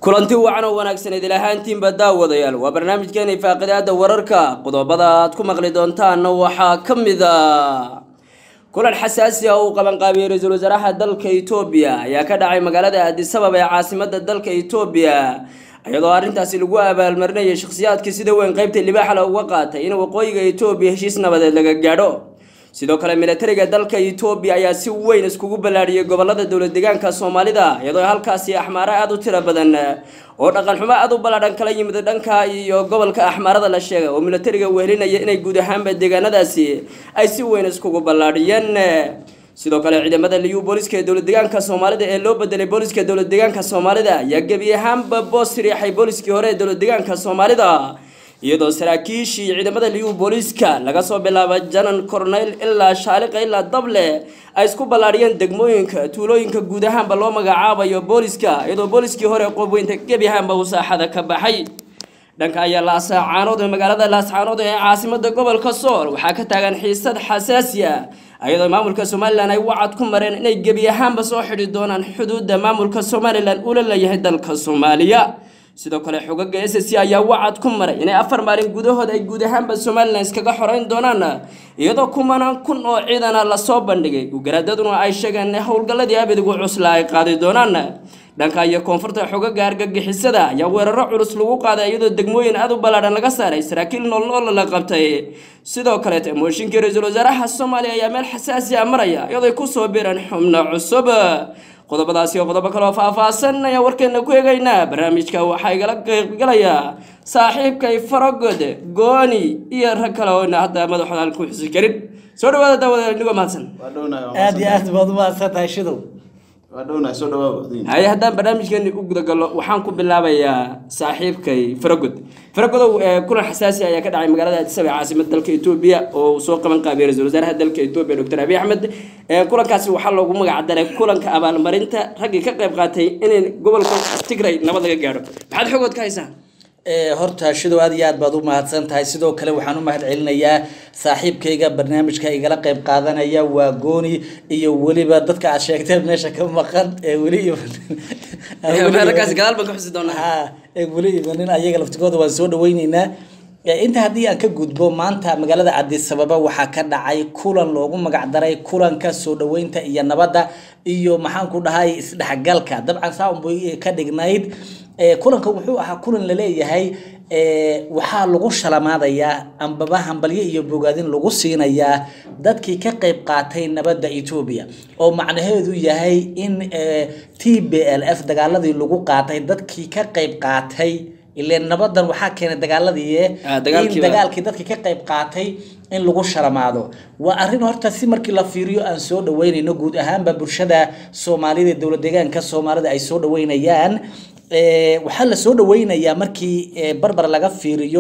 kulanti wacan oo wanaagsan idil ahaantiinba daawadayaal waa barnaamijkeena faaqidaada wararka qodobada aad ku maqli doontaanna waxaa ka mid a kulan xasaasi ah uu qabanqaabiyey ra-iisul wasaaraha dalka etoobiya ayaa ka dhacay magaalada aadisabab ee caasimada dalka etoobiya iyadoo arrintaasi lagu abaalmarinayay shakhsiyaadkii sida weyn qeybta libaaxala uga qaatay in waqooyiga etoobiya heshiis nabadeed laga gaadho sidoo kale militariga dalka etoobiya ayaa si weyn iskugu ballaadhiyey gobolada dowlad deegaanka soomaalida iyadoo halkaasi axmaaro aada u tiro badan oo dhaqan xumo aada u ballaadhan kala yimid dhanka iyo gobolka axmaarada la sheegay oo militariga wehelinaya inay guud ahaanba deegaanadaasi ay si weyn iskugu ballaadhiyeen sidoo kale ciidamada liyu booliska ee dowlad deegaanka soomaalida ee loo bedelay booliska dowlad deegaanka soomaalida ayaa gebi ahaanba boos riixay booliskii hore ee dowlad deegaanka soomaalida iyadoo saraakiishii ciidamada liyu booliska laga soo bilaaba janan corneyl ilaa shaaliqa ilaa dable ay isku ballaadhiyeen degmooyinka tuulooyinka guud ahaanba loo magacaabayo booliska iyadoo booliskii hore qoobweynta gebi ahaanba uu saaxada ka baxay dhanka ayaa laascaanood ee magaalada laascaanood ee caasimada gobolka sool waxaa ka taagan xiisad xasaasi ah iyadoo maamulka somalilan ay wacad ku mareen inay gebi ahaanba soo xidhi doonaan xuduudda maamulka somalilan ula leeyahay dalka soomaaliya sidoo kale xogaga s c ayaa wacad ku maray inay afar maalin gudahood ay guud ahaanba somalilan iskaga xoreyn doonaan iyadoo kumanaan kun oo ciidana lasoo bandhigay ugaraadaduna ay sheegeen in howlgalladii abadigu cusla ay qaadi doonaan dhanka iyo koonfurta xogaga argagixisada ayaa weeraro culus lagu qaaday iyadoo degmooyin aada u ballaadhan laga saaray saraakiil noolnool la qabtay sidoo kaleete mooshinkii ra-iisul wasaaraha soomaaliya ayaa meel xasaasi a maraya iyadoo ay kusoo biireen xubno cusub qodobadaasi oo qodobo kaloo faahfaahsan ayaan warkeena ku eegaynaa barnaamijka waxaa igala qeybgalayaa saaxiibkay farogod gooni iyo rag kale oo ina hadda madaxooda aan ku xusi karin soo dhawaada daawada inigoo mahadsan aada iyo aad baad umahadsan tahay shidow haye haddaan barnaamijkeeni u gudagallo waxaan ku bilaabayaa saaxiibkay faragod faragodow kulan xasaasi ayaa ka dhacay magaalada addisabab ee caasimada dalka etoobiya oo uu soo qaban qaabiyey ra-isul wasaaraha dalka etoobiya doctor abiy axmed kulankaasi waxaa loogu magac daray kulanka abaalmarinta raggii ka qayb qaatay inay gobolka tigray nabad laga gaadho maxaad xogood ka haysaa horta shidow aad iyo aad baad u mahadsan tahay sidoo kale waxaan u mahad celinayaa saaxiibkayga barnaamijka igala qayb qaadanaya waa gooni iyo weliba dadka aad sheegteen meesha ka maqan ee weli raggaasi gadaal baan ka xusi doonaa ha ee weli imanin ayaga laftigooda waan soo dhaweyneynaa inta haddii aan ka gudbo maanta magaalada cadisababa waxaa ka dhacay kulan loogu magac daray kulanka soo dhaweynta iyo nabadda iyo maxaan ku dhahay isdhexgalka dabcan saanbay ka dhignayd kulanka wuxuu ahaa kulan laleeyahay waxaa lagu shalamaadayaa ambaba hambalyo iyo bogaadin lagu siinayaa dadkii ka qayb qaatay nabadda etoobiya oo macnaheedu yahay in t b l f dagaaladii lagu qaatay dadkii ka qayb qaatay ile nabadan waxaa keenay dagaaladii in dagaalkii dadkii ka qayb qaatay in lagu shalamaado waa arrin horta si markii la fiiriyo aan soo dhaweynayno guud ahaanba bulshada soomaalida ee dowlad deegaanka soomaalida ay soo dhaweynayaan waxaa la soo dhaweynayaa markii barbar laga fiiriyo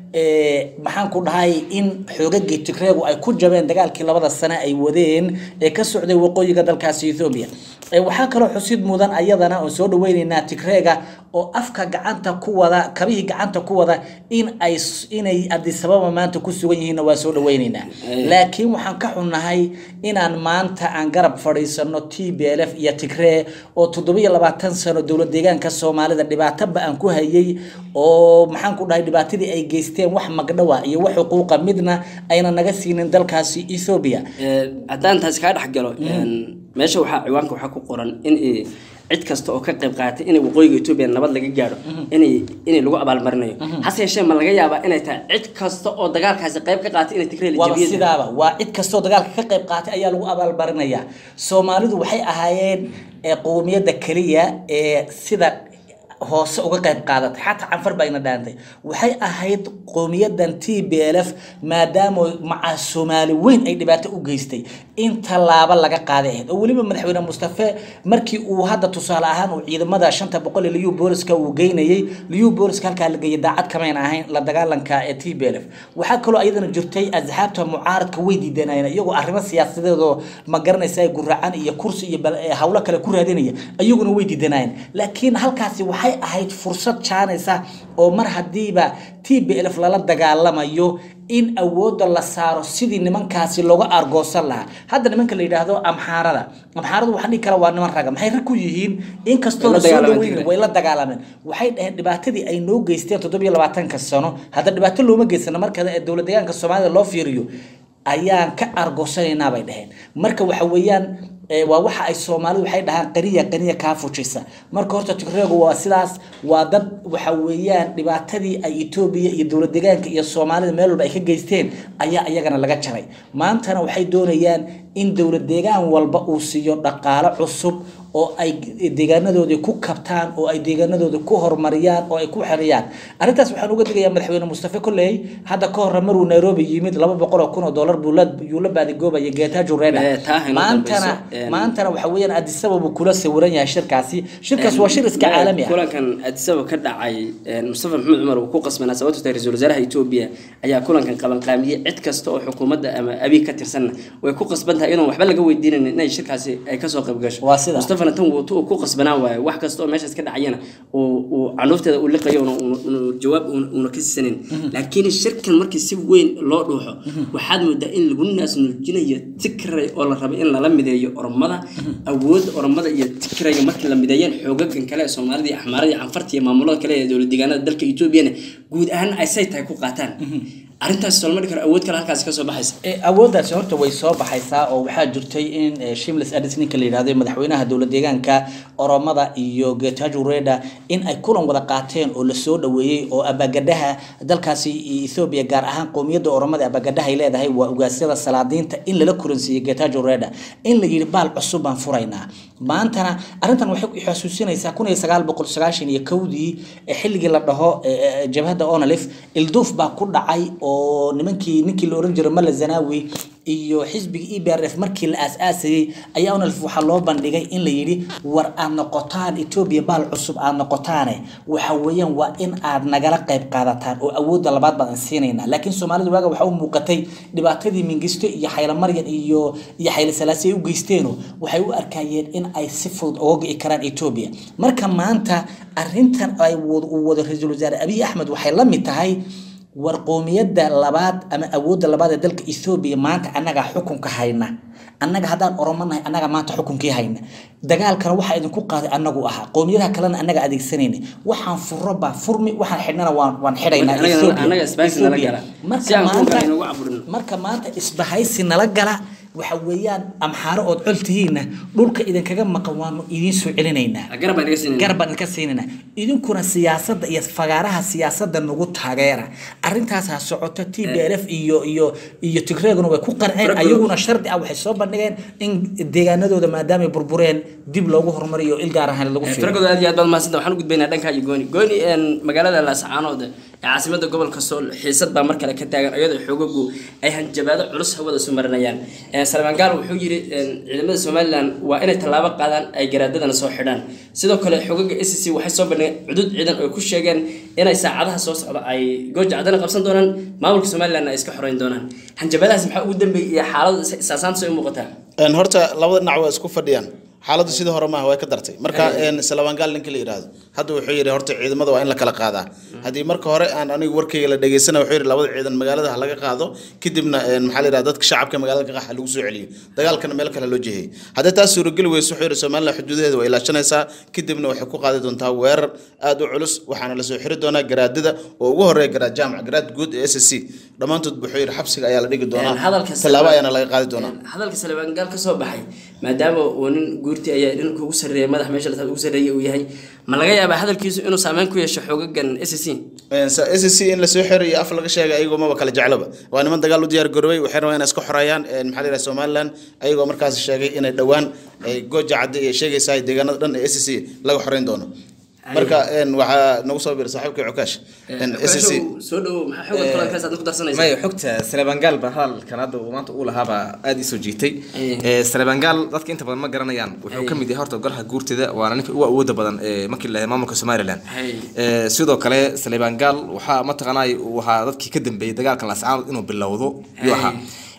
maxaan ku dhahay in xoogagii tigreegu ay ku jabeen dagaalkii labada sane ay wadeen ee ka socday waqooyiga dalkaasi ethoobiya waxaa kaloo xusid mudan ayadana oon soo dhaweyneynaa tigreega oo afka gacanta ku wada kabihii gacanta ku wada in ay inay adisababa maanta ku sugan yihiinna waa soo dhaweyneynaa laakiin waxaan ka xunnahay inaan maanta aan garab fadhiisano t b l f iyo tigree oo toddobiyo labaatan sano dowlad deegaanka soomaalida dhibaatoba aan ku hayay oo maxaan ku dhahay dhibaatadii ay geysteen wax magdhowa iyo wax xuquuqa midna ayna naga siinin dalkaasi ethoobiya haddaan taasi kaa dhex galo meesha waxaa ciwaanka waxaa ku qoran in cid kasta oo ka qayb qaatay inay waqooyiga etoobiya nabad laga gaadho inay inay lagu abaalmarinayo hase yeeshee ma laga yaabaa inay tahay cid kasta oo dagaalkaasi qayb ka qaatay inay tigray la waaba jabiyeen sidaaba waa cid kastoo dagaalka ka qayb qaatay ayaa lagu abaalmarinayaa soomaalidu waxay ahaayeen qowmiyadda keliya ee sida hoose uga qayb qaadatay xataa canfar baa ina dhaantay waxay ahayd qowmiyadan t b l f maadaama macaa soomaali weyn ay dhibaato u geystay in tallaabo laga qaaday ahayd oo weliba madaxweyne mustafe markii uu hadda tusaale ahaan uu ciidamada shanta boqol ee liyu booliska uu geynayay liyu booliska halkaa la geeyay daacad kamayn ahayn la dagaalanka ee t b l f waxaa kaloo ayadana jirtay asxaabta mucaaradka way diidanayeen iyagoo arrimo siyaasadeedoo ma garanaysa guracan iyo kursi iyo hawlo kale ku raadinaya iyaguna way diidanayeen laakiin halkaasi waxay ahayd fursad jaanaysa oo mar haddiiba t b l f lala dagaalamayo in awoodda la saaro sidii nimankaasi looga argoosan lahaa hadda nimanka la yidhaahdo amxaarada amxaaradu waxaan dhihi kara waa niman raga maxay rag ku yihiin inkastoo Way la la soo dagaalameen dhaweyn Tigray. way la dagaalameen waxay dhaheen dhibaatadii ay noo geysteen toddobiyo labaatanka sano hadda dhibaato looma geysana marka dowlad deegaanka soomaalida loo fiiriyo ayaan ka argoosanaynaa bay dhaheen marka waxa weeyaan ee, waa waxa ay soomaalidu waxay dhahaan qaniya qaniya kaa fujisa marka horta tigreegu waa sidaas waa dad waxa weeyaan dhibaatadii ay etoobiya iyo dowlad deegaanka iyo soomaalida meel walba ay ka geysteen ayaa iyagana laga jaray maantana waxay doonayaan in dowlad deegaan walba uu siiyo dhaqaalo cusub oo ay deegaanadoodii ku kabtaan oo ay deegaanadoodii ku horumariyaan oo ay ku xeriyaan arrintaas waxaan uga digayaa madaxweyne mustafa kolley hadda ka horre maruu nairobi yimid laba boqol oo kun oo dollar buu la yuu la baadigoobayay geetaajo reda Eh, taa hayna maantana dambayso, een- maantana waxa weeyaan addis ababa kula sawiran yahay shirkaasi shirkaas waa shir iska caalami ah kulankan adisaba ka dhacay een, mustafa maxamed cumar uu ku qasbanaa sababto tahay ra-iisul wasaaraha etoobiya ayaa kulankan qabanqaamiyey cid kasta oo xukuumadda ama abiy ka tirsanna way ku qasban tahay inuun waxba laga weydiinayn inay shirkaasi ay kasoo qayb gasho Waa sida. mustafana tan wuutu uu ku qasbanaan waayo wax kasta oo meeshaas ka dhacayana uu uu canuufteeda uu liqayo una- una- una jawaab una una ka sisanin laakiin shirkan markii si weyn loo dhuuxo waxaad moodaa in lagu naas nuujinayo tikray oo la rabo in lala mideeyo ormada awoodda ormada iyo tikrayga markii la mideeyeen xoogagan kale ee soomaalida iyo axmaarada iyo canfarta iyo maamulada kale ee dowlad deegaanada dalka etoobiyana guud ahaan ay say tahay ku qaataan arrintaas solma dhigi karo awood kale halkaasi kasoo baxaysa Eh, awooddaasi horta way soo baxaysaa oo waxaa jirtay in eh, shimlis adis ninka la yidhahdo ee madaxweynaha dowlad deegaanka oromada iyo getajo reda in ay kulan wada qaateen oo lasoo dhaweeyey oo abagadhaha dalkaasi ethoobia gaar ahaan qowmiyadda oromada abagadhaha ay leedahay waa ugaasyada salaadiinta in lala kulansiiyey getajo reda in la yidhi baal cusub baan furaynaa maantana arrintan waxay ku xasuusinaysaa kun iyo sagaal boqol sagaashan iyo kowdii eh, xilligii la dhaho eh, eh, jabhadda onalif ilduuf baa ku dhacay oo nimankii ninkii la oran jiray mala zanawi iyo xisbiga e b r f markii la aas-aasayey ayaa onalif waxaa loo bandhigay in la yidhi war aad noqotaan etoobiya baal cusub aad noqotaane waxa weeyaan waa in aad nagala qayb qaadataan oo awoodda labaad baan siinaynaa laakiin soomaalida waaga waxaa u muuqatay dhibaatadii mingisto iyo xaylamaryan iyo iyo xayla salaasi ay u geysteeno waxay u arkayeen in ay si fudud uga go'i karaan etoobiya marka maanta arrintan ay wad- uu wado ra-iisul wasaare abiy axmed waxay la mid tahay war qoomiyadda labaad ama awoodda labaad ee dalka ethoobiya maanta annagaa xukunka hayna annaga haddaan oromanahay annaga maanta xukunkii hayna dagaalkana waxaa idinku qaaday annagu ahaa qoomiyadaha kalena annaga adeegsanayna waxaan furo baa furmi waxaan xidhnana waan waan xidhaynaa Annaga- Ethiopia. annaga isbahaysi nala Ethiopia. gala. Marka Si aan kulanka maanta- inagu caburin. marka maanta isbahaysi nala gala waxa weeyaan amxaaro ood col tihiinna dhulka idinkaga maqan waanu idiin soo celinaynaa garab baan iga siinayna garab baan idinka siinayna idinkuna siyaasadda iyo fagaaraha siyaasadda nagu taageera arrintaas ha socoto t b l f iyo iyo iyo tigreeguna way ku qanceen Faragooda- ayaguna shardi ah waxay soo bandhigeen in deegaanadooda maadaamay burbureen dib loogu horumariyo il gaar ahaan lagu fiiro faragooda aad iyo aad baad mahadsantaha waxaan u gudbaynaa dhanka iyo gooni gooni een, magaalada laascaanood ee caasimada gobolka sool xiisad baa mar kale ka taagan iyadoo xoogagu ay hanjabaado culus hawada isu marinayaan Een, salmaan gaal wuxuu yidhi een, ciidamada somalilan waa inay tallaabo qaadaan ay garaadadana soo xidhaan sidoo kale xoogaga s c waxay soo bandhigeen cudud ciidan oo ku sheegeen inay saacadaha soo socda ay gooja cadana qabsan doonaan maamulka somalilan ay iska xoreyn doonaan hanjabaadahaas maxaa ugu dambeeyay iyo xaaladu saasaanta soo muuqataa Een, horta labada dhinac waa isku fadhiyaan xaaladdu sidii hore maaha way ka dartay marka een, salawaangaal ninka la yidhaahdo hadda wuxuu yidhi horta ciidamada waa in la kala qaadaa haddii marka hore aan anigu warkayga la dhegeysana wuxuu yidhi labada ciidan magaalada ha laga qaado kadibna een, maxaa la yidhahda dadka shacabka magaalada ka qaxa lagu soo celiyo dagaalkana meel kale loo jeheyay haddii taas suurageli weyso wuxuu yidhi somalilan xuduudaheeda waa ilaashanaysaa kadibna waxay ku qaadi doontaa weerar aad u culus waxaana lasoo xiri doonaa garaadada oo ugu horeeya garaad jaamac garaad guud ee s c dhammaantood wuxuu yidhi xabsiga ayaa la dhigi Een, doonaa hadalka tallaabo ayaana laga qaadi doonaa hadalka salibaan gaal ka soo baxay maadaama uu nin guurti ayaa dhinka ugu sarreeya madax meesha la ugu sarreeya uu yahay ma laga yaabaa hadalkiisu inuu saameyn ku yeesho xoogagan s c s c in lasoo xeray iyo af laga sheegay ayagoo maba kala jecloba waa niman dagaal u diyaar garoobay waxay rabaan inay iska xoreeyaan een, maxaa la yidhaha somaliland ayagoo markaas sheegay inay dhowaan ay gooja cadde iyo sheegaysaa deegaanada dhan ee s c laga xoreyn doono marka een, waxaa nagu soo biiray saaxiibkii cukaash s c soo dhowo maxaa xooga kulankaas aad ku darsanaysa maya xogta salebangaal ba hadalkan hadda uu maanta uu lahaabaa aada ii soo jiitay Aye. Ee, salebangaal dadka inta badan ma garanayaan wuxuu ka mid yahay horta golaha guurtida waana ninka ugu awooda badan ee markii la maamulka somalilan Aye. Ee, sidoo kale salebangaal waxaa mataqaanay uu ahaa dadkii ka dambeeyey dagaalkan lascaanood inuu bilowdo yuu Aye. ahaa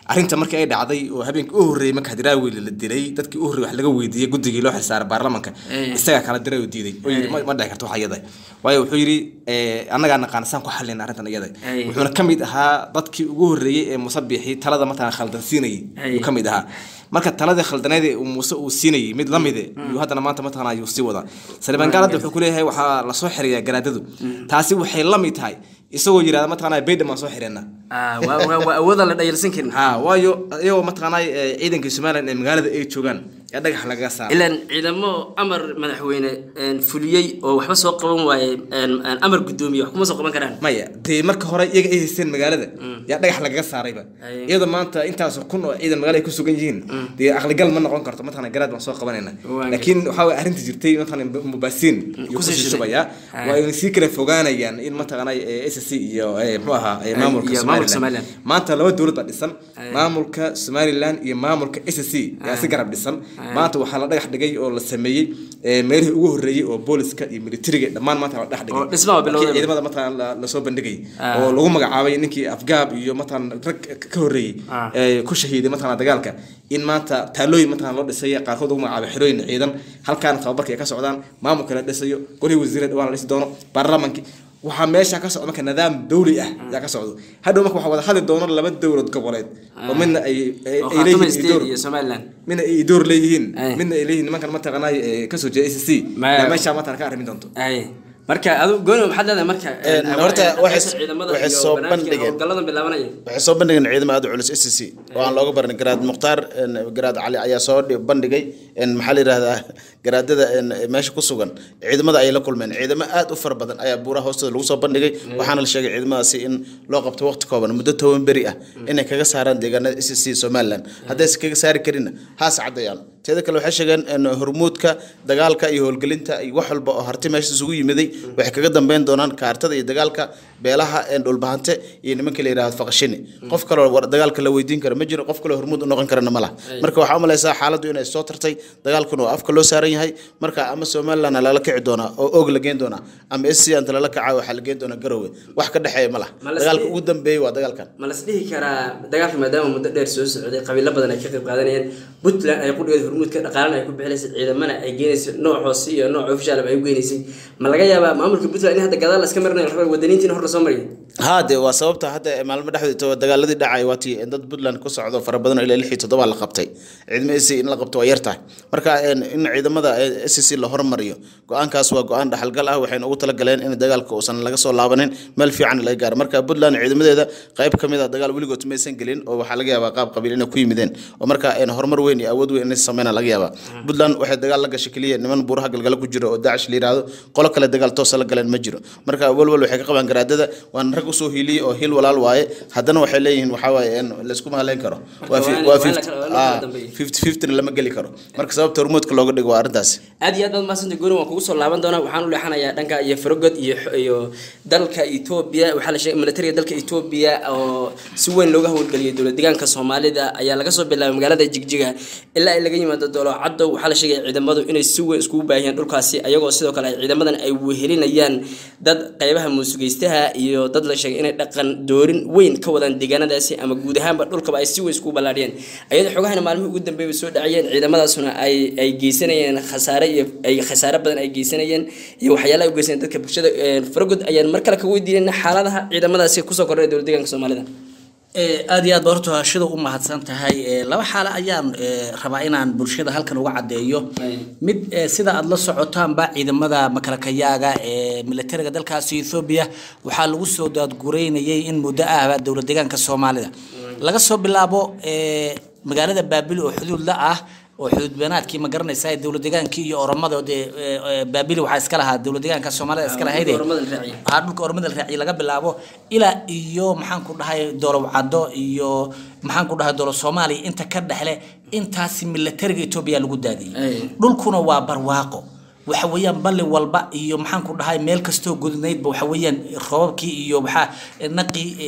arrinta markii ay dhacday oo habeenkii u horreeyey marka hadiraawi la dilay dadkii u horreeyey wax laga weydiiyey guddigii loo xilsaaray baarlamanka isagaa kala diray oo diiday oo yidhi ma ma dhici karto wax iyada waayo wuxuu yidhi eh, annagaa naqaan saan ku xallin arrintan iyada Ay. wuxuuna ka mid ahaa dadkii ugu horreeyey ee musabixii talada mataqana khaldan siinayay Ay. ayuu ka mid ahaa marka taladii khaldaneed ee uu muuse uu siinayay mid la mide ayuu haddana maanta mataqana ayuu sii wadaa saliban gaalada wuxuu ku leeyahay waxaa lasoo xiriyaa garaadadu taasi waxay la mid tahay isagoo yidhahda mataqana baydham aan soo xireenna Ah, waa waa- waa awoodaan la dhayalsan karin ha waayo iyagoo mataqaanaa eh, ciidankii somalilan ee magaalada ay joogaan ee dhagax lagaga saara ilaan ciidamo amar madaxweyne een, fuliyey oo waxba soo qaban waaye een, een, amar guddoomiye wax kuma soo qaban karaan maya dee marka hore iyaga ay haysteen magaalada yaa dhagax lagaga saarayba Ay. iyadoo maanta intaas kun oo ciidan magaalada ay ku sugan yihiin dee aqligal ma noqon karto mataqana garaad baan soo qabanayna Waa laakiin waxaa way arrinta jirtay mataqana mubaasiin iyo kusii kusii shubay. shubaya Ay. waa ay sii kala fogaanayaan in mataqana s c iyo eh, muxuu ahaa eh, maamulka iyo maamulka somalilan Somaliland. maanta laba dowlad baa dhisan Ay. maamulka somalilan iyo maamulka s c yaa si garab dhisan maanta waxaa la dhagax dhigay oo la sameeyey eh, meelihii ugu horreeyey oo booliska iyo militariga dhammaan maanta la dhagax dhigay Oo dhismaha bilowday. Markii ciidamada mataqana la- lasoo bandhigay Ah. oo lagu magacaabay ninkii afgaab iyo mataqana rag ka horreeyey Ah. ee ku shahiiday mataqana dagaalka in maanta taalooyin mataqana loo dhisay qaarkood lagu magacaabay xerooyin ciidan halkaana tababarka ay ka socdaan maamulka la dhisayo golihii wasiirada dhawaan la dhisi doono baarlamankii waxaa meesha ka socda marka nidaam dawli ah yaa ka socdo hadhow marka waxaa wada hadli doono laba dowlad goboleed oo midna ay ay- oo ay khaatuma leeyihiin state idoor iyo somaliland midna ay idoor leeyihiin Ay. midna ay leeyihiin nimankan mataqana ee kasoo jeeda s c Ma- yaa meesha mataqana ka arrimi doonto ay marka adu gooni maxaad leedahay marka Een, een, horta een, waxay- ciidamada waxay iyo soo barnaamijkan bandhigeen. howlgalladan bilaabanaya waxay soo bandhigeen ciidamo aad u culus s c oo aan looga barin garaad mukhtaar een, garaad cali ayaa soo dhi- bandhigay een, maxaa la yidhahdaa garaadada een, meesha ku sugan ciidamada ay la kulmeen ciidamo aad u fara badan ayaa buuraha hoostooda lagu soo bandhigay waxaana la sheegay ciidamadaasi in loo qabto waqti kooban muddo toban beri ah inay kaga saaraan deegaanada s c somaliland haddayse kaga saari karinna haas caddayaan teeda kale waxay sheegeen in hormuudka dagaalka iyo howlgelinta iyo wax walba oo harti meesha isugu yimiday waxay kaga dambeyn doonaan kaartada iyo dagaalka beelaha een dhulbahante iyo nimanka la yidhahdo faqashini qof kaloo war- dagaalka la weydiin kara ma jiro qof kaloo hormuud u noqon karana ma laha marka waxaa u malaysaa xaaladdu inay soo tartay dagaalkuna oo afka loo saaran yahay marka ama somaliland lala kici doonaa oo og la geen doonaa ama s c anta lala kacaa waxaa la geen doonaa garowe wax ka dhexeeya ma laha Ma la dagaalka sii- ugu dambeeyey waa dagaalkan ma las dhihi karaa dagaalka maadaama muddo dheer soo socday qabiilo badan ay ka qayb qaadanayeen puntland ay qudhigeed hormuudka dhaqaalana ay ku bixinaysay ciidamana ay geenaysay nooc hoose iyo nooc ofishaalaba ay u geenaysay ma laga yaabaa maamulka puntland in hadda gadaal la iska marinayo rabaa wadaniintiina hor lasoo mariyo haa dee waa sababta hadda maalmo dhexdeeda dagaaladii dhacay waatii dad puntland ku socdo fara badan oo ilaa lix iyo toddoba la qabtay ciidamo s in la qabto waa yar tahay marka een, in ciidamada s c la hormariyo go-aankaas waa go-aan dhaxalgal ah waxayna ugu talagaleen in dagaalka uusan laga soo laabanin meel fiican laga gaaro marka puntland ciidamadeeda qayb ka mid a dagaal weligood maysan gelin oo waxaa laga yaabaa qaab qabiil inay ku yimideen oo marka een, horumar weyn iyo awood weyn inay sameynaa laga yaabaa puntland waxay dagaal la gashay keliya niman buuraha galgala ku jiro oo daacish la yiraahdo qolo kale dagaal toosa la galeen ma jiro marka walwal waxay ka qabaan garaadada waan rag usoo hiiliyey oo hil walaal waaye haddana waxay leeyihiin waxaa waaye een, laysku mahaleyn karo waa fi- waa in- waa waa in la 50 kala- waa in la kala ah, dambeeyo. 50 50 lama geli karo marka sababta hormuudka looga dhigo waa arrintaasi aad iyo aad baad mahadsanta gooni waan kugu soo laaban doonaa waxaan u leexanayaa dhanka iyo farogod iyo iyo dalka etoobiya waxaa la sheegay militariga dalka etoobiya oo si weyn looga howlgeliyay dowlad deegaanka soomaalida ayaa laga soo bilaabay magaalada jigjiga ilaa ay laga yimaado doolo caddow waxaa la sheegay ciidamadu inay si weyn iskugu baahiyeen dhulkaasi ayagoo sidoo kale ay ciidamadan ay wehelinayaan dad qeybaha muusugaystaha iyo dad la sheegay inay dhaqan doorin weyn ka wadaan deegaanadaasi ama guud ahaanba dhulkaba ay si weyn iskugu ballaadhiyeen ayadoo xogahana maalmihii ugu dambeeyay soo dhacayeen ciidamadaasuna ay ay geysanayeen khasaare iyo ay khasaare badan ay geysanayeen iyo waxyaalaha ay u geysanayeen dadka bulshada Een, faragod ayaan mar kale ka weydiinayna xaaladaha ciidamadaasi kusoo kordhay dowlad deegaanka soomaalida Ee, aad iyo aad ba horta shida u mahadsan tahay Ee, laba xaalo ayaan ee, rabaa inaan bulshada halkan uga caddeeyo Ay. mid ee, sida aad la socotaanba ciidamada makalakayaaga ee militariga dalkaasi Ethiopia waxaa lagu soo daadgureynayay in muddo ahba dowlad deegaanka Soomaalida laga soo bilaabo ee, magaalada Baabil oo xuduud la ah oo xuduud beenaadkii ma garanaysaa ee dowlad deegaankii iyo oromada dee ee, ee, Baabil waxaa iska lahaa dowlad deegaanka Soomaalida iska lahayd Oromada la raaciyay. waxaa dhulka ormada la raaciyay laga bilaabo ilaa iyo maxaan ku dhahay dowlad wacdo iyo maxaan ku dhahay dowlad soomaaliya inta ka dhexle intaasi militariga etoobiya lagu daadiyey Ay. dhulkuna waa barwaaqo waxa weeyaan balli walba iyo maxaan ku dhahay meel kastoo gudnaydba waxa weeyaan roobabkii iyo waxaa naqii ee,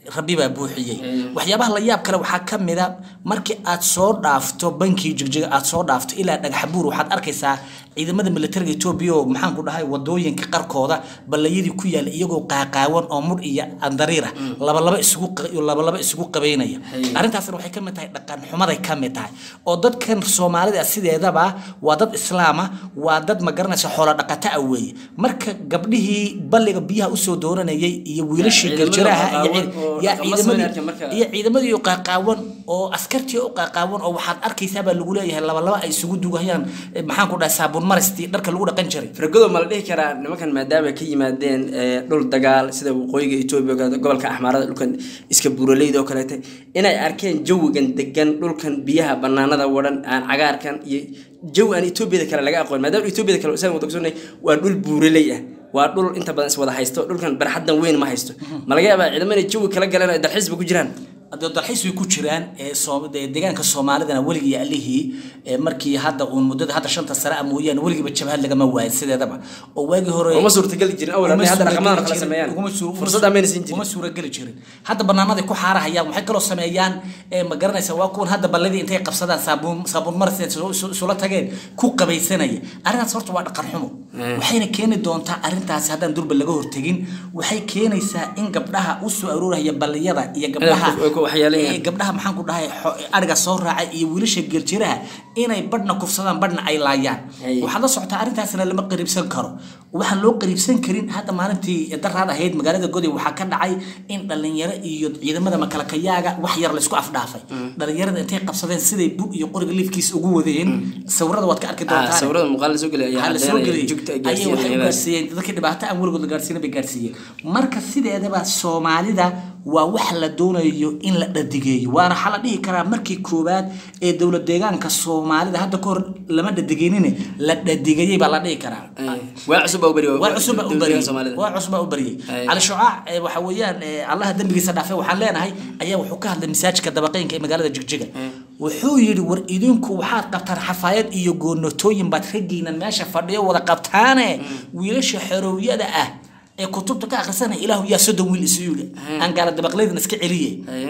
rabbi baa buuxiyey waxyaabaha la yaab kale waxaa ka mid a markii aad soo dhaafto bankii jigjiga aad soo dhaafto ilaa dhagaxbuur waxaad arkaysaa ciidamada militariga etoobiya oo maxaan ku dhahay wadooyinka qarkooda ballayadii ku yaala iyagoo qaaqaawan oo mudh iyo andariir ah labalaba isugu qa- labalaba isugu qabaynaya arrintaasna waxay ka mid tahay dhaqan xumaday ka mid tahay oo dadkan soomaalida sideedaba waa dad islaama waa dad ma garanaysa xoolo dhaqata ah weeye marka gabdhihii balliga biyaha usoo dooranayay iyo wiilashii ciidamada galjiraha iyo qaaqaawan ciid- oo yaa dhaqamo soo ciidamadii arkay marka. iyo ciidamadii u qaaqaawan oo askartii u qaaqaawan oo waxaad arkaysaa baa lagu leeyahay labalaba ay isugu dugahayaan eh, maxaan ku dhahay saabuun maristii dharka lagu dhaqan jiray fargodo ma la dhihi karaa nimankan maadaama ay ka yimaadeen eh, dhul dagaal sida waqooyiga etoobiya oo gobolka axmaarada dhulkan iska buuraleyda oo kaleete inay arkeen jawigan degan dhulkan biyaha banaanada wadhan aan cagaarkan iyo jawi aan etoobiyada kale laga aqoon maadaama etoobiyada kale saan wada ogsoonay waa dhul buuraley ah waa dhul inta badan is wada haysto dhulkan barxaddan weyn ma haysto ma laga yaabaa ciidamo inay jawi kala galeen oo ay dalxiisba ku jiraan hadee dalxiis way ku jiraan ee Soom- dee deegaanka soomaalidana weligii iyo allihii ee markii hadda uun muddada hadda shanta sare ah mooyaane weligiiba jabhad lagama waayin sideedaba oo waagii hore uma suurtageli jirin awal uma hadday hadda dhaqamadan suurageli kala jirin, sameeyaan uguma suur- fursad amayna siin uma jirin suurageli jirin hadda banaanaday ku xaarahayaan waxay kaloo sameeyaan ee ma garanaysa waa kuwan hadda balladii intay qabsadaan saabuun saabuun maris intay isu- isu- isula tageen ku qabaysanaya arrintaas horta waa dhaqan xumo waxayna keeni doontaa arrintaasi haddaan durba laga hortegin waxay keenaysaa in gabdhaha u soo arooraya balliyada iyo gabdhaha ku- ku waxyeeleeyaan. ee gabdhaha maxaan ku dhahay xo- ariga soo raacay iyo wiilasha geljiraha inay badhna kufsadaan badhna ay laayaan Hay. waxaad la socotaa arrintaasna lama qariibsan karo waxaan loo qariibsan karin hadda maalintii daraad ahayd magaalada goday waxaa ka dhacay in dhalinyaro iyo ciidamada makalakayaaga wax yar laysku afdhaafay dhalinyarada intay qabsadeen siday bug iyo qoriga liifkiisa ugu wadeen sawirada waad ka arki Ah, doontaan sawirada muuqaal la soo geliyay ayaa waxaa la soo caddeynaya geliyay jugta ay ayay waxay u gaarsiinayaan gaarsiiyeen dadkii dhibaato aan weligood la gaarsiina bay gaarsiiyeen marka sideedaba soomaalida waa wax la doonayo in la dhadigeeyo waana waxaa la dhihi karaa markii koowaad ee dowlad deegaanka soomaalida hadda kahor lama dhadigeenine la dhadigayey baa la dhihi karaa waa cusub baa u beri waa cusub baa u bariyey soomaalida waa cusub baa u bariyey Ay. cali shucaac ee waxa weeyaan ee allaha dembigiisa dhaafay waxaan leenahay ayaa wuxuu ka hadlay masaajidka dabaqeynka ee magaalada jigjiga wuxuu yidhi war idinku waxaad qabtaan xafaayad iyo goonatooyin baad raggiinan meesha fadhiyo wada qabtaane wiilasha xorowyada ah ee kutubta ka akhrisanaya ilaahu yaa soddon wiil isu yidhi aan gaala dabaqleydana iska celiye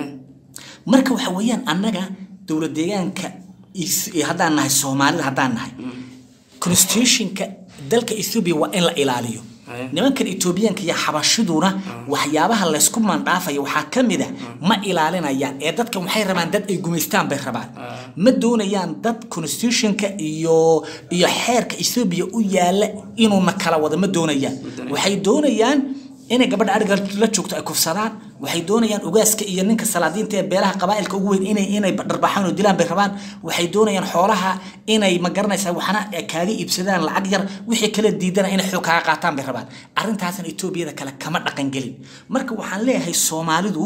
marka waxa weeyaan annaga dowlad deegaanka is- iyo haddaan nahay soomaalida haddaan nahay constitutionka dalka ethiopia waa in la ilaaliyo Aye. nimankan etoobiyaanka iyo xabashiduna waxyaabaha laysku mandhaafaya waxaa ka mid a ma ilaalinayaan ee dadkan waxay rabaan dad ay gumaystaan bay rabaan ma doonayaan dad constitutionka iyo iyo xeerka ethiopia u yaala inuuna kala wada ma doonayaan waxay doonayaan inay gabadha ariga la joogto ay kufsadaan waxay doonayaan ugaaska iyo ninka salaadiinta ee beelaha qabaa'ilka ugu weyn inay inay dharbaxaan oo dilaan bay rabaan waxay doonayaan xoolaha inay ma garanaysaa waxna kaaga iibsadaan lacag yar wixii kala diidana inay xoog kaaga qaataan bay rabaan arrintaasna etoobiyada kale kama dhaqan gelin marka waxaan leeyahay soomaalidu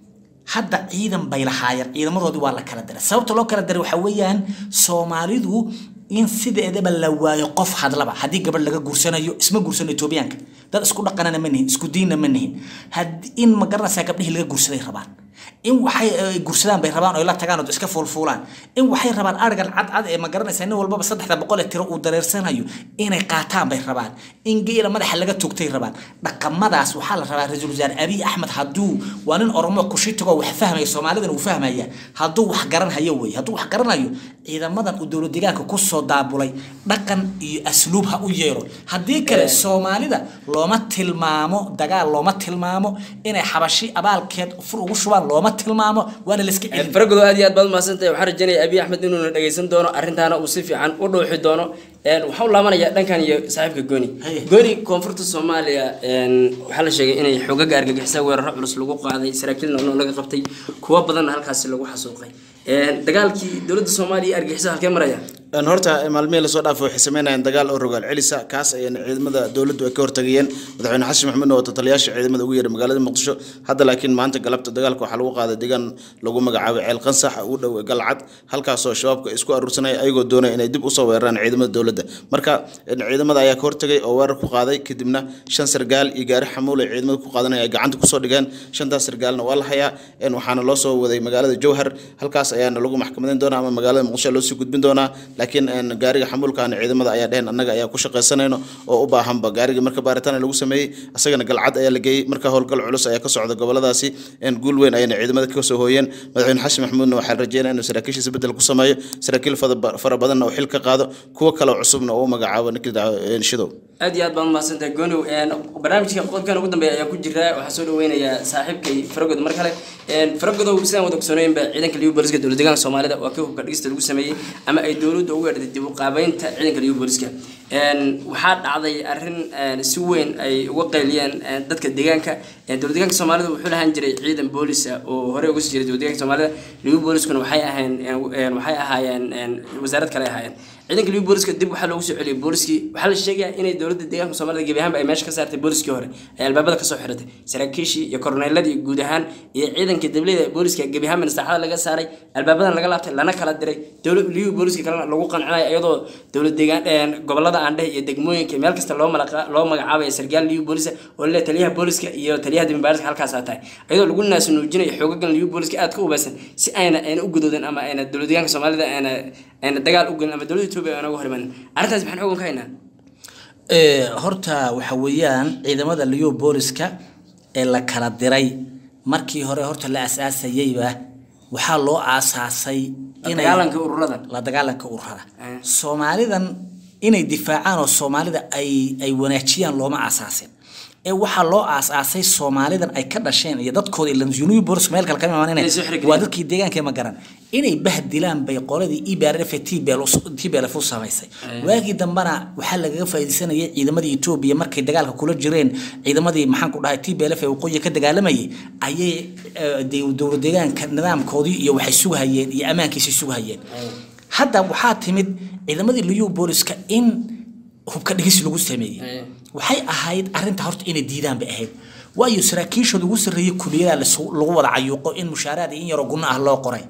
hadda ciidan bay lahaayeen ciidamadoodii waa la kala diray sababta loo kala diray waxaa weeyaan soomaalidu in sideedaba la waayo qof hadlaba haddii gabadh laga guursanayo isma guursano etoobiyaanka dad isku dhaqanana ma nihin isku diinna ma nihin had in ma garanaysaa gabdhihii laga guursaday rabaan in waxay ay guursadaan bay rabaan oo ay la tagaan oo iska fuulfuulaan in waxay rabaan arigan cadcad ee ma garanaysaa nin walbaba saddexda boqol ee tiro uu dareersanayo inay qaataan bay rabaan in geela madaxa laga togtay rabaan dhaqamadaas waxaa la rabaa ra-iisul wasaare abiy axmed hadduu waa nin oromo kushitagoo wax fahmaya soomaalidana uu fahmaya hadduu wax garanhayo wey hadduu wax garanayo ciidamadan uu dowlad deegaanka kusoo daabulay dhaqan iyo asluub ha u yeero haddii kale soomaalida looma tilmaamo dagaal looma tilmaamo inay xabashi abaalkeed fur ugu shubaan looma tilmaamo waana layska celin faragodo aad iyo aad baad mahadsantahay waxaan rajaynaya abiy axmed inuuna dhegaysan doono arrintaana uu si fiican u dhuuxi doono Een, waxaan u laabanayaa dhankan iyo saaxiibka gooni Haye. gooni koonfurta soomaaliya een, waxaa la sheegay inay xogaga argagixisa weeraro culus lagu qaaday saraakiil noolnoo laga qabtay kuwa badanna halkaasi lagu xasuuqay Een, dagaalkii dowladda soomaaliya iyo argagixisa halkee maraya Een, horta maalmihii lasoo dhaafay waxay sameynayeen dagaal oo rogaal celisa kaas ayayna ciidamada dowladdu ay ka hortagayeen madaxweyne xasan maxamed oo taliyaasha ciidamada ugu yeeray magaalada muqdisho hadda laakiin maanta galabta dagaalka waxaa lagu qaaday deegaan lagu magacaabay ceel qansax u dhow galcad halkaasoo shabaabka ay isku aruursanaya ayagoo doonaya inay dib usoo weeraraan ciidamada dowladda dowladda marka een, ciidamada ayaa ka hortagay oo weerar ku qaaday kadibna shan sargaal iyo gaari xamuul ay ciidamada ku qaadanaya ay gacanta kusoo dhigeen shantaas sargaalna waa la hayaa een, waxaana loo soo waday magaalada jowhar halkaas ayaana lagu maxkamadeyn doonaa ama magaalada muqdisho loo sii gudbin doonaa laakiin een, gaariga xamuulkaana ciidamada ayaa dheheen annaga ayaa ku shaqaysanayno oo u baahanba gaariga marka baaritaan lagu sameeyey asagana galcad ayaa la geeyey marka howlgal culus ayaa ka socda goboladaasi een, guul weyn ayayna ciidamada ka soo hooyeen madaxweyne xasan maxamuudna waxaa rajeynaya inuu saraakiishiisa bedel ku sameeyo saraakiil fada- fara badanna uu xil ka qaado kuwo kale cusubna uu u magacaabo ninkii daco- een, shidow aad iyo aad baad mahadsantahay gonow een, barnaamijka qodobkan ugu dambeeya ayaa ku jira waxaa soo dhaweynayaa saaxiibkay faragod mar kale een, faragodow sidaan wada ogsoonaynba ciidanka liyu booliska dowlad deegaanka soomaalida waa kii hubka dhigista lagu sameeyey ama ay dowladda ugu yeedhatay dib u qaabeynta ciidanka liyu booliska een, waxaa dhacday arrin een, si weyn ay uga qayliyeen een, dadka deegaanka een, dowlad deegaanka soomaalida wuxuu lahaan jiray ciidan boolis ah oo horey uga sii jiray dowlad deegaanka soomaalida liyu booliskuna waxay ahayn een, een, waxay ahaayeen een, wasaarad kale ay ahaayeen ciidanka liyu booliska dib waxaa loogu soo celiyay booliskii waxaa la sheegayaa inay dowladda deegaanka soomaalida gebi ahaanba ay meesha ka saartay booliskii hore ay albaabada kasoo xiratay saraakiishii iyo korneeladii guud ahaan iyo ciidankii dableyda booliska gebi ahaanba saaxada laga saaray albaabadan laga laabtay lana kala diray dowlad liyu booliska kalena lagu qancinayo iyadoo dowlad deegaan een, gobolada aandhehe iyo degmooyinka meel kasta loo malaqa- loo magacaabaya sargaal liyu boolisa oo le taliyaha booliska iyo taliyaha dambibaaska halkaasaa tahay iyadoo lagu naasunuujinayo xoogagan liyu booliska aad ka ubeysan si ayna ayna u gudoodin ama ayna dowlad deegaanka soomaalida ayna ayna dagaal u gelin ama dowladda etoobiya ayna uga horimanin arrintaas maxaan ogan ka haynaa Ee, horta waxa weeyaan ciidamada liyo booliska ee la kala diray markii hore horta la asaasayeyba waxaa loo aasaasay inay dagaalanka ururadan la dagaalanka ururada Eh. soomaalidan inay difaacaan oo soomaalida ay ay wanaajiyaan looma aasaasin ee waxaa loo aasaasay soomaalidan ay ka dhasheen iyo dadkooda ilan union bolis meel kale kama Inay soo imaaneen xirigeliyaan. waa dadkii deegaanka ma garan inay bahdilaan bay qoladii ibrf tblf u samaysay waagii dambana waxaa lagaga faa'iidaysanayay ciidamadii etoobiya markay dagaalka kula jireen ciidamadii maxaan ku dhahay tblf ee waqooyi ka dagaalamayay ayay eh, de- dowlad deegaanka nidaamkoodii iyo waxay sugahayeen iyo ammaankiisay sugahayeen hadda waxaa timid ciidamadii liyu booliska in hubka dhigis lagu sameeyey Aye. waxay ahayd arinta horta inay diidaan bay ahayd waayo saraakiishooda ugu sarreeyay kuliyada lasu- lagu wada cayuuqo in mushaaraad iyo in yaroo gunno ah loo qoray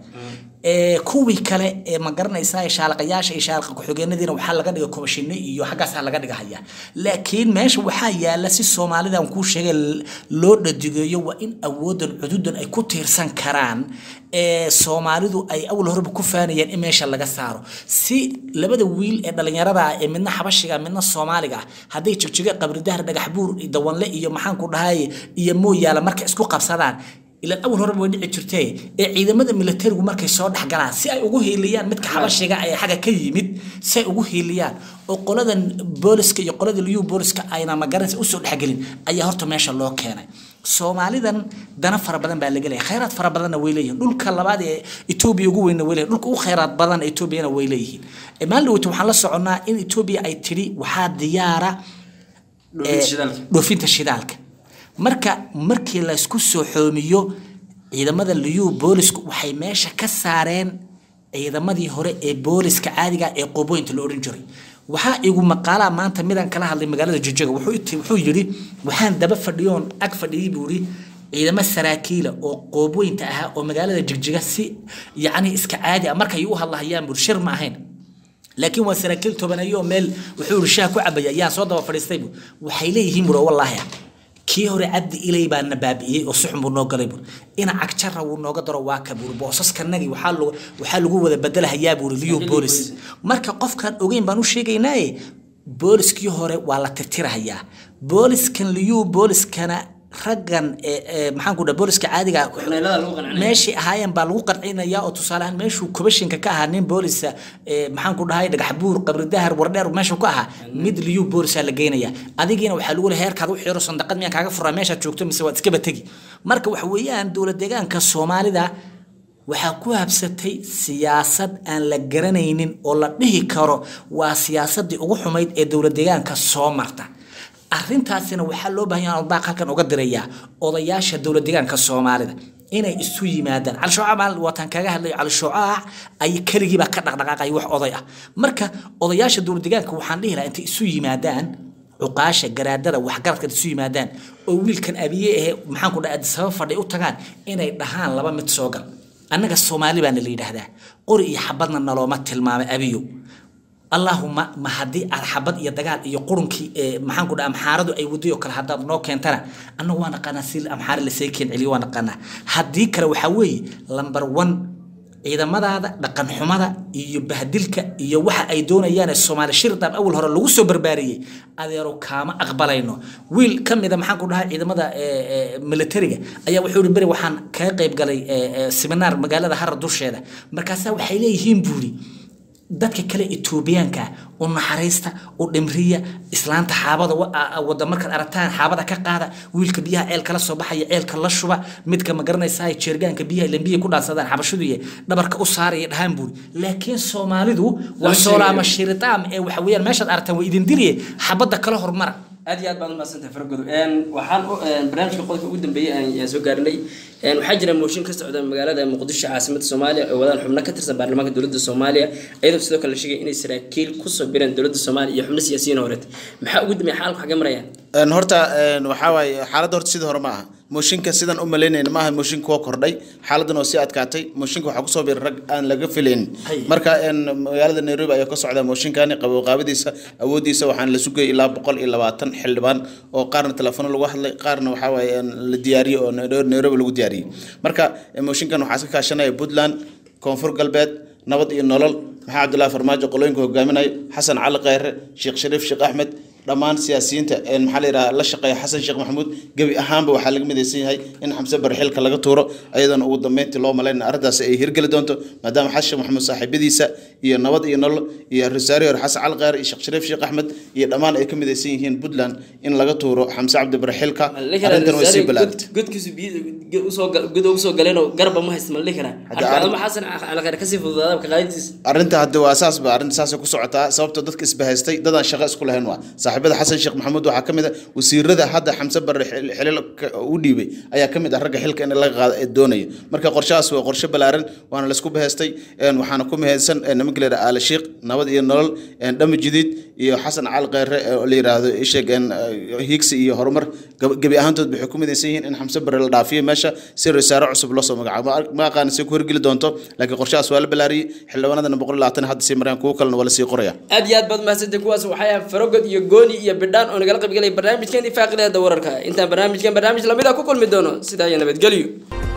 ee kuwii kale ee ma garanaysaa shaalaqayaasha iyo shaalaqa ku-xigeenadiina waxaa laga dhiga komashino iyo xaggaasaa laga dhigahaya laakiin meesha waxaa yaala si soomaalidan kuu sheegay l- loo dhadigeeyo waa in awoodan cududan ay ku tiirsan karaan ee soomaalidu ay awal horeba ku faanayeen in meesha laga saaro si labada wiil ee dhalinyarada ah ee midna xabashiga midna soomaaliga ah hadday jigjiga qabridahar dhagax buur dawanle iyo maxaan ku dhahay iyo mooyaala markay isku qabsadaan ilan awal horeba way dhici jirtee ee ciidamada militarigu markay soo dhex galaan si ay ugu hiiliyaan midka xabashiga ee xagga ka yimid si ay ugu hiiliyaan oo qoladan booliska iyo qolada liyu booliska ayna magaranaysa usoo dhexgelin ayaa horta meesha loo keenay soomaalidan dana fara badan baa laga leeyahay khayraad fara badanna way leeyihiin dhulka labaad ee etoobiya ugu weynna way leeyihin dhulka ugu khayraad badan etoobiyana way leeyihiin Eh, maalin dhaweyta waxaan la soconnaa in etoobiya ay tidhi waxaa diyaara Dhoofinta eh, shidaalka. dhoofinta shidaalka marka markii laysku soo xoomiyo ciidamada liyu boolisku waxay meesha ka saareen ciidamadii hore ee booliska caadiga ee qoobooyinta la odhan jiray waxaa igu maqaalaa maanta midaan kala hadlay magaalada jijega wuxuu iti- wuxuu yidhi waxaan daba fadhiyoon ag fadhiyey buu yidhi ciidamo saraakiila oo qoobooyinta ahaa oo magaalada jigjiga si yacni iska caadi ah markay u hadlahayaan bur shir ma ahayn laakiin waa saraakiil tobaneeyo oo meel wuxuu yidhi shaah ku cabaya ayaan soo daba fadhiistay bu waxay leeyihiin buro wallaahi kii hore cabdi ilay baa na baabi'iyey oo suxun buu noo galay bur ina cagjarra wuu nooga daro waa ka buuri boosaskanagii waxaa lagu waxaa lagu wada bedelahayaa buuri liyo boolis marka qofkaan ogeyn baan u sheegaynaaye booliskii hore waa la tirtirahayaa booliskan liyo booliskana raggan ee ee maxaan ku dhaha booliska caadiga ah Korneelada lagu qancinaya. meeshii ahaayeen baa lagu qancinayaa oo tusaale ahaan meeshuu kobashinka ka ahaa nin boolisa ee, maxaan ku dhahay dhagax buur qabri dahar wardheer meeshuu ka ahaa mid liyu boolisaa la geynaya adigiina waxaa lagu leeyahay heerkaad u xiro sandaqad miyaan kaaga furaa meeshaad joogto mise waad iskaba tegi marka waxa weeyaan dowlad deegaanka soomaalida waxaa ku habsatay siyaasad aan la garanaynin oo la dhihi karo waa siyaasadii ugu xumayd ee dowlad deegaanka soo marta arrintaasina waxaa loo baahan yahay baaq halkan uga dirayaa odayaasha dowlad deegaanka soomaalida inay isu yimaadaan cali shoocac maal waataan kaga hadlayo cali shoocac ay keligiibaa ka dhaqdhaqaaqay wax oday ah marka odayaasha dowlad deegaanka waxaan dhihi lahaa intay isu yimaadaan cuqaasha garaadada waxgaradka isu yimaadaan oo wiilkan abiye ahe maxaan ku dhaha sabab fadhi u tagaan inay dhahaan laba mid soo gal annaga soomaali baana la yidhaahdaa qori iyo xabadna nalooma tilmaamay abiyo allahuma ma haddii aad xabad iyo dagaal iyo qurunkii ee maxaan ku dhaha amxaaradu ay waday oo kale haddaad noo keentana annagu waa naqaanaa si amxaari lasii keen celiyo waa naqaanaa haddii kale waxaa weeye lamber one ciidamadaada dhaqan xumada iyo bahdilka iyo waxa ay doonayaan ee soomaali shirdaab awal hore lagu soo barbaariyey adeero kaama aqbalayno wiil ka mida maxaan ku dhahay ciidamada ee, ee, militariga ayaa wuxuu yihi beri waxaan kaga qayb galay ee, ee, seminaar magaalada hara dusheeda markaasaa waxay leeyihiin buuri dadka kale etoobiyaanka u naxariista u dhimriya islaanta xaabada wa- a- a- wada markaad aragtaan xaabada ka qaada wiilka biyaha ceel kala soo baxaya ceelka la shuba midka ma garanaysaa jeergaanka biyaha lambiya ku dhaansadaan xabashidu iyo dhabarka u saaraya dhahaan buuri laakiin soomaalidu waa sheegayo. soolaama shiritaam ee waxa weeyaan meeshaad aragtaan waa idin diriye xabadda kala hormara aad iyo aad baad umahadsantahay fargodo waxaan u- een, barnaamijka qodobka ugu dambeeyey aan aan soo gaarinay een, waxaa jira mooshin ka socda magaalada muqdisho caasimada soomaaliya oo wadaan xubno ka tirsan baarlamaanka dowladda soomaaliya iyadoo sidoo kale la sheegay inay saraakiil kusoo bireen dowladda soomaaliya iyo xubno siyaasiyiin horeet maxaa ugu dambeeya xaalku xagee marayaan Een, horta een, waxaa waaye xaaladda horta sidii hore ma aha mooshinka sidan u malaynayna ma aha mooshin kuwa kordhay xaaladan oo sii adkaatay mooshinka waxaa kusoo biiray rag aan laga filaynin Hay. marka een, magaalada nairobi ayaa ka socda mooshinkani qaboqaabadiisa awoodiisa waxaan la sugayay ilaa boqol iyo labaatan xildhibaan oo qaarna telefono lagu hadlay qaarna waxaa waaye een, la diyaariyey oo Nairobi Nairobi lagu diyaariyey marka een, mooshinkan waxaa iska kaashanaya puntland koonfur galbeed nabad iyo nolol maxaa cabdullaahi farmaajo qolooyinka hogaaminayo xasan cali khayre sheekh shariif sheekh axmed dhammaan siyaasiyiinta een, maxaa la yidhaha la shaqeeya xasan sheekh maxamuud gebi ahaanba waxaa laga midaysan yahay in xamse bare xilka laga tuuro ayadoona ugu dambeyntii loo malaynaya arrintaasi ay hirgeli doonto maadaama xasan sheekh maxamuud saaxiibadiisa iyo nabad iyo nolol iyo rasaari hore xasan cali khayre iyo sheekh shariif sheekh axmed iyo dhammaan ay ka midaysan yihiin puntland in laga tuuro xamse cabdi bare xilka arrintan way sii bilaabtay godkiisu biyo usoo god ugu soo galeenoo garba ma haysta ma la dhihi karaa Hadda halka arrin- adama xasan calaqeer kasii fududaada ka qaadintiisa arrinta hadda waa saas ba arrinta saasay ku socotaa sababtoo dadka isbahaystay dadaan shaqo isku lahayn waa saaxiibada xasan sheekh maxamuud waxaa ka mid a wasiirada hadda xamse barre xil- xilal ka- u dhiibay ayaa ka mid ah ragga xilka in laga qaado ee doonaya marka qorshahaas waa qorshe ballaaran waana laisku bahaystay een, waxaana ku mahadsan een, nimanka la yidhaha aale shiikh nabad iyo nolol een, dhama jadiid iyo xasan cali khayre oo la yidhaahdo isheeg een, eh, higsi iyo horumar gab- gebi ahaantood waxay ku midaysan yihiin in xamse barre la dhaafiyo meesha si rasaaro cusub loo soo magacaabo Ma- ma aqaan si ku horgeli doonto laakiin qorshahaas waa la ballaariyey xildhibaanadana boqol iyo labaatan hadda sii marayaan kuwo kalena waa la sii qoraya aad iyo aad baad mahadsantahay kuwaas waxay ahaan farogod iyo gooni iyo bidhaan oo nagala qaybgalay barnaamijkeeni faaqidaada wararka intaan barnaamijkan barnaamij lamid ah ku kulmi doono sidaa iyo nabadgelyo